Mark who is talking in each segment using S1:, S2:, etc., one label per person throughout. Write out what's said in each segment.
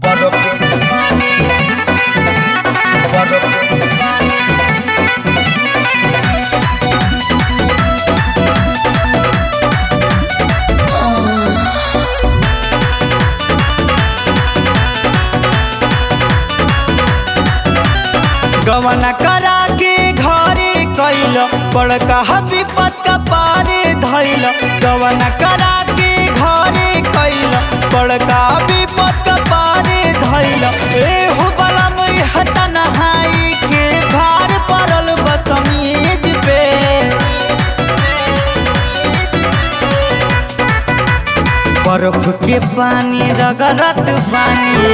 S1: गवना करा के घरे कैल बड़का विपत का पारे धैल गवना करा के घरे कैल बड़का विपत का पारे धैल ए हो बलम हता नहाई के भार पड़ल बसमीज पे बर्फ के पानी रगरत पानी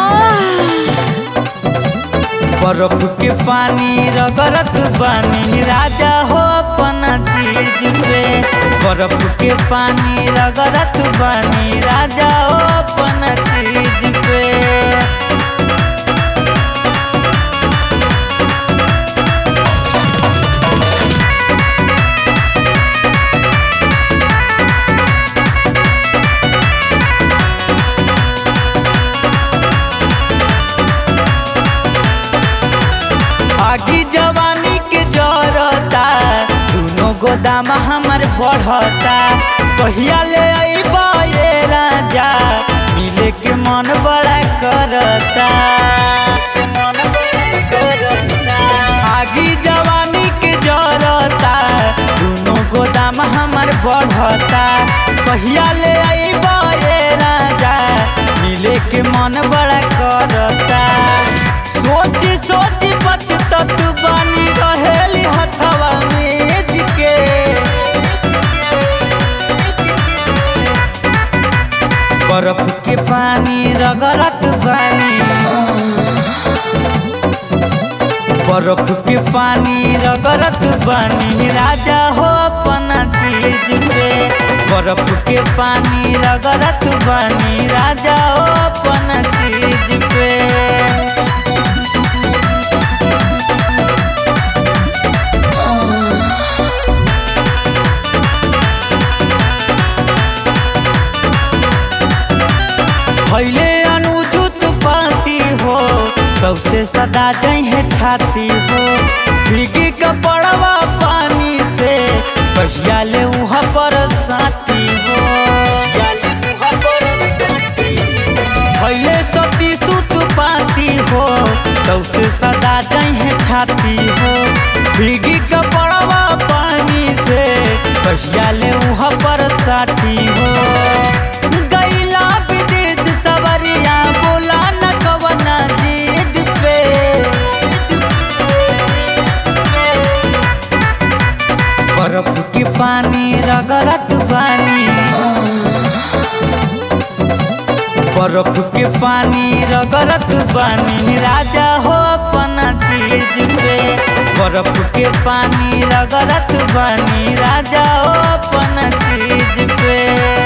S1: बर्फ के पानी रगरत बानी राजा हो अपना चीज पे बर्फ के पानी रगरत बानी राजा हो अपना चीज पे आगी जवानी के जरता दोनों गोदाम हमर बढ़ता कहिया ले अइबा ये राजा मिले के मन बड़ा करता मन बड़ा करता आगी जवानी के जरता दोनों गोदाम हमर बढ़ता कहिया ले अइबा ये राजा मिले के मन बड़ा करता सोची सोची बचत बानी रहेली हथवा मेज के बर्फ के पानी रगरत बानी बर्फ के पानी रगरत बानी राजा हो अपना चीज पे बर्फ के पानी रगरत बानी राजा हो अपना चीज पे भैले अनुजुत पाती हो सबसे सदा जहे छाती हो भीगी कपड़वा पानी से कहिया ले उहाँ पर साथी हो भैले सती सुत पाती हो सबसे सदा जहे छाती हो भीगी कपड़वा पानी से कहिया ले उहाँ पर साथी हो गैला विदेश सवरिया बोला न कवना जिद पे बर्फ के पानी रगरत बानी बर्फ के पानी रगरत बानी राजा हो अपना चीज पे बर्फ के पानी रगरत बानी राजा हो अपना चीज पे